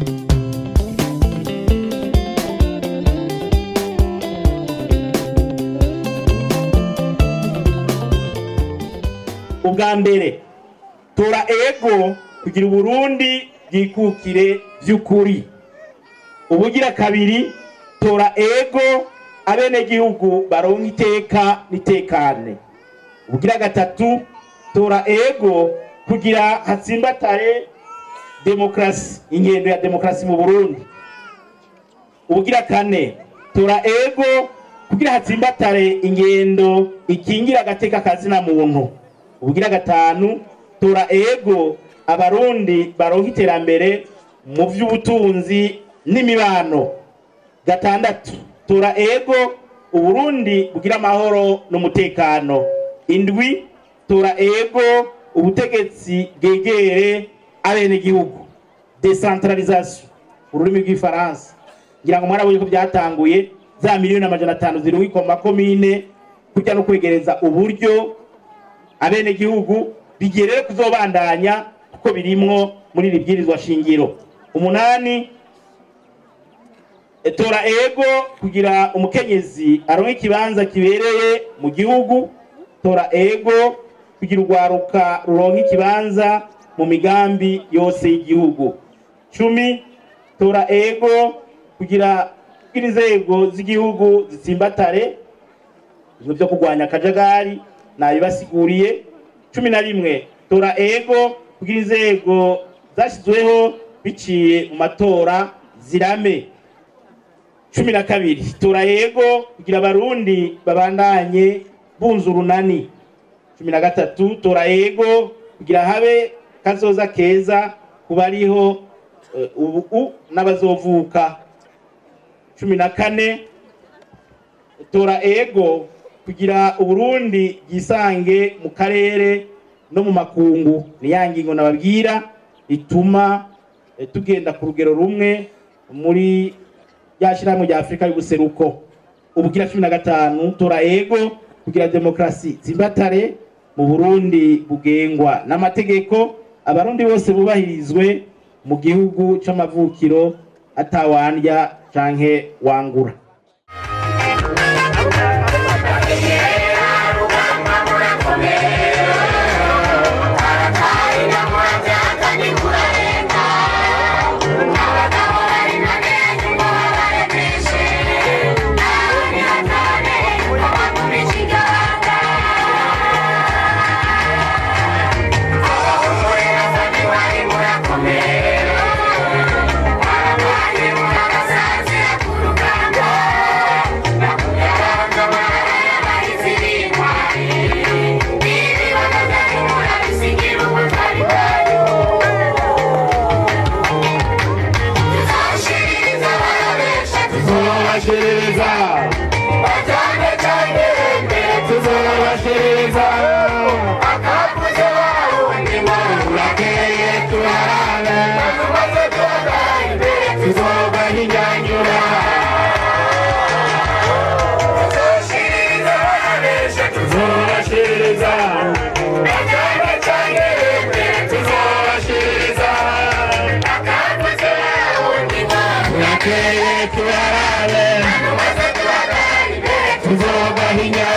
ubwa mbere tora ego kugira uburundi bwikukire by'ukuri ubugira kabiri tora ego abenegihugu baronka iteka n'itekane ubugira gatatu tora ego kugira hatsimbatare demokarasi ingendo ya demokarasi mu burundi ubugira kane tora ego kugira hatsimbatare ingendo ikingira agateka kazina muntu ubugira gatanu tora ego abarundi baronka iterambere mu by'ubutunzi n'imibano gatandatu tora ego uburundi bugira amahoro n'umutekano indwi tora ego ubutegetsi bwegere abenegihugu decentralisation ururimi rw'ifaransa ngira ngo mwarabonye ko byatanguye za miliyoni amajana atanu ziri ku makomine kujya no kwegereza uburyo abenegihugu bigerere kuzobandanya kuko birimwo muri iri bwirizwa shingiro umunani tora ego kugira umukenyezi aronke ikibanza kibereye mu gihugu tora ego kugira urwaruka ruronke ikibanza mu migambi yose y'igihugu cumi tora ego kugira inzego z'igihugu zitsimbatare ibintu byo kurwanya akajagari nabibasiguriye cumi na rimwe tora ego kugira inzego zashyizweho biciye mu matora zirame cumi na kabiri tora ego kugira abarundi babandanye bunze urunani cumi na gatatu tora ego kugira habe kazoza keza ku bariho eh, ubu n'abazovuka cumi na kane tora ego kugira uburundi bwisange mu karere no mu makungu ni ya ngingo nababwira ituma eh, tugenda ku rugero rumwe muri ya shyirahamwe rya afurika y'ubuseruko ubugira cumi na gatanu tora ego kugira demokarasi zimbatare mu burundi bugengwa n'amategeko abarundi bose bubahirizwe mu gihugu c'amavukiro atawandya canke wangura tuzobashereza tuzobashereza urakeye turarabe tuzobahinyanyura tuzobashereza tuzobashereza urakeye turarabe tuzobahinyanyura